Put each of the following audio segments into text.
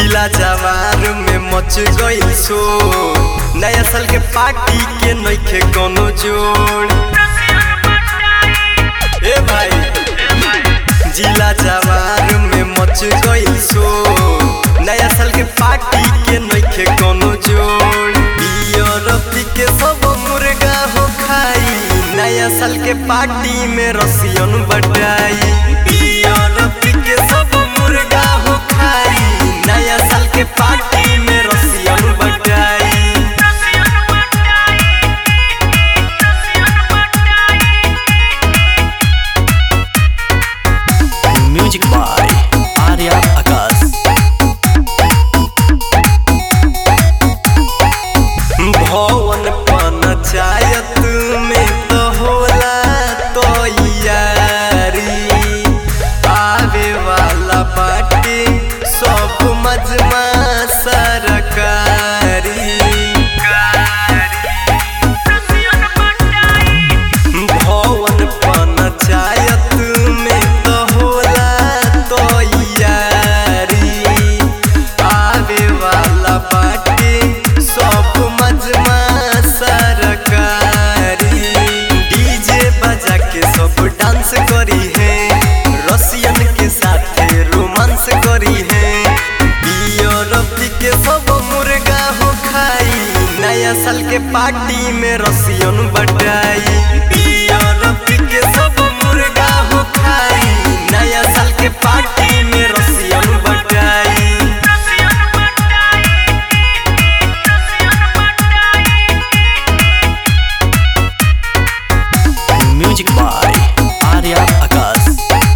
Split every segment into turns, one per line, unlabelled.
जिला जवार में मच गई सो नया साल के पार्टी के नइखे कोनो जोड़ ए भाई जिला जवार में मच गई सो नया साल के पार्टी के नइखे कोनो जोड़ बियर पी के सब मुर्गा हो खाई नया साल के पार्टी में रसियन बटाई बियर पी के सब मुर्गा हो खाई नया साल के पार्टी में रसियन बटाई
म्यूजिक बाय आर्या आकाश
भवन पंचायत में तो होला तो यारी आवे वाला बाटे सब मजमा सरकारी भवन पंचायत में तो होला तो यारी आवे वाला बाटे सब मजमा सरकारी डीजे बजा के सब डांस करी है रसियन के साथ रोमांस करी है बियर पी के सब मुर्गा हो खाई नया साल के पार्टी में रसियन बटाई बियर पी के सब मुर्गा हो खाई नया साल के पार्टी में रसियन बटाई
म्यूजिक बाय आर्या आकाश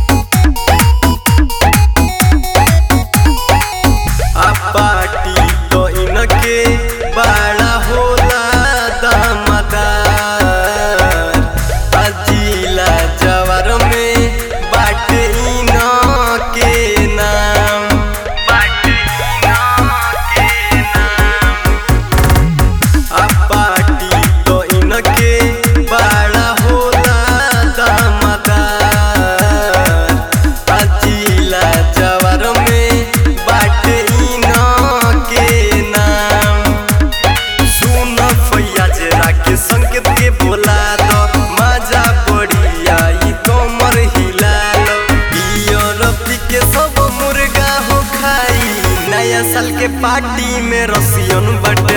आ पार्टी तो इनके बड़ा होला दामदार आ जिला जवार में बाटे इनके नाम बाटे इनके नाम आ पार्टी तो इनके बड़ा होला दामदार आ जिला जवार में बाटे इनके नाम सुन फैयाज राके संकेत के बोला दो मजा बढ़िया ई कमर हिला लो बियर पी के सब मुर्गा हो खाई नया साल के पार्टी में रसियन बट